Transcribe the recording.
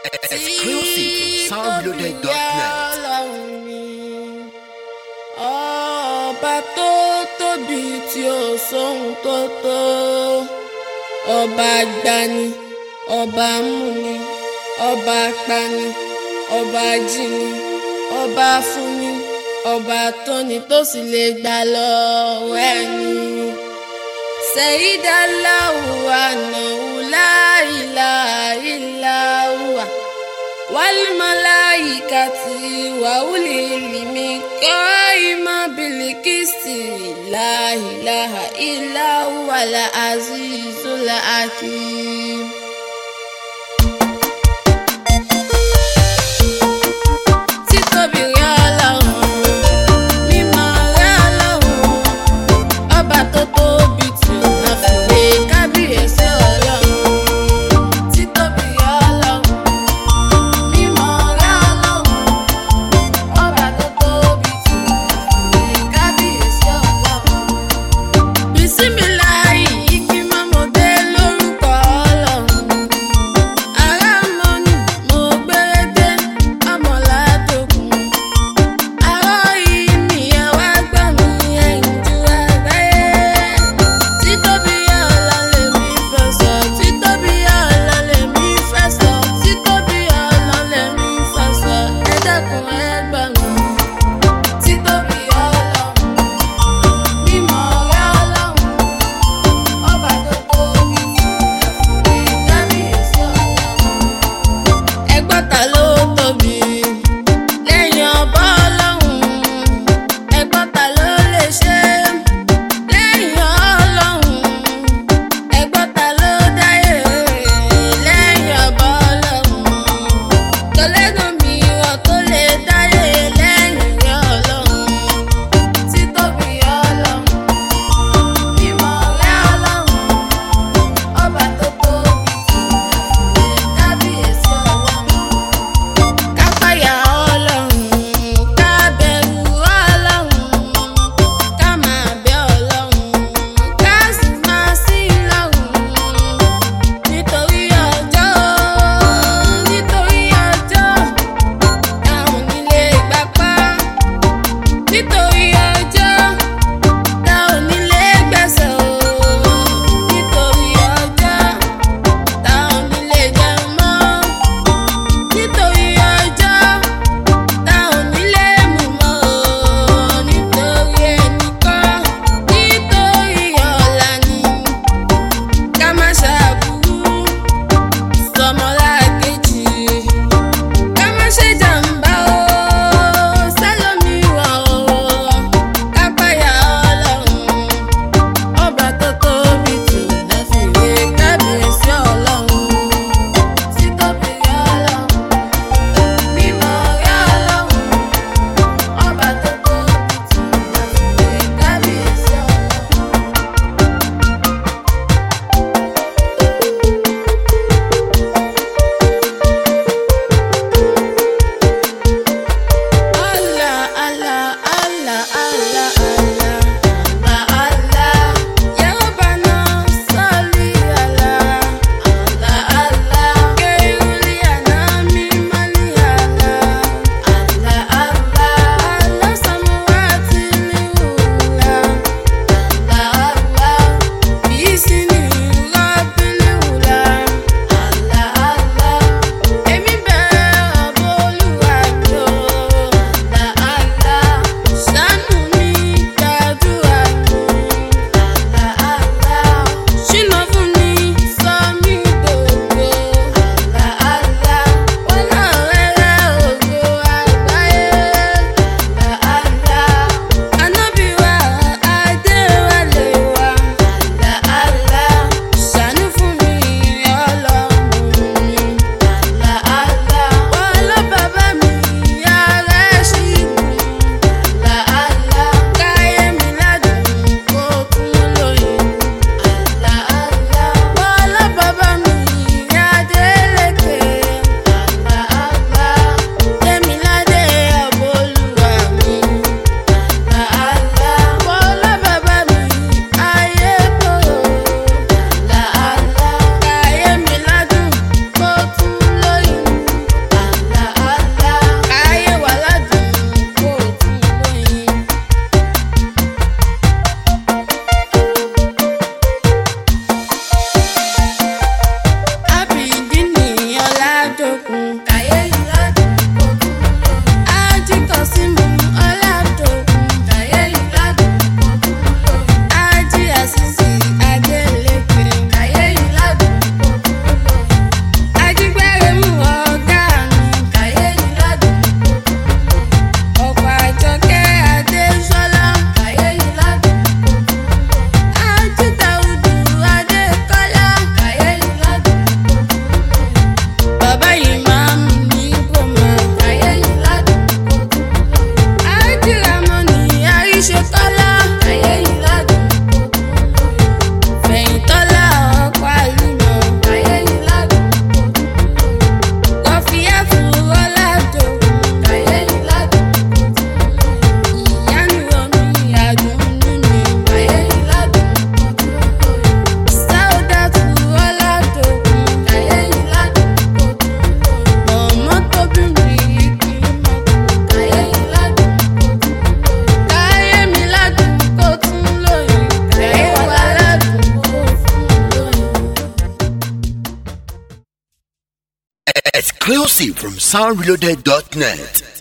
Exclusive from soundloaded.net. ọba tó tóbi tí ó sóhun tó tó ọba gbani ọba múni ọba pani ọba jíni ọba fúnni ọba tóni tó sì lè gbà lọ́wọ́ ẹni. sẹ́yìdàláwù ànáwù láìláìláwà wàlúmọ̀láyìkàtì wàhùlìlìmí kọ́ìmọ̀ bìlìkìsì láìláha ìláwàlà àzízùlà àkìm. títóbi rẹ̀ ọlọ́run mímọ́ rẹ̀ ọlọ́run ọba tó tóbi tí ó máa fi lè kábíyèsí ọlọ́run títóbi rẹ̀ ọlọ́run mímọ́ rẹ̀ ọlọ́run ọba tó tóbi tí ó máa fi lè kábíyèsí ọlọ́run. bísímìláì ìgbìmọ̀ mo dé lórúkọ ọlọ́run Exclusive from soundreloaded.net.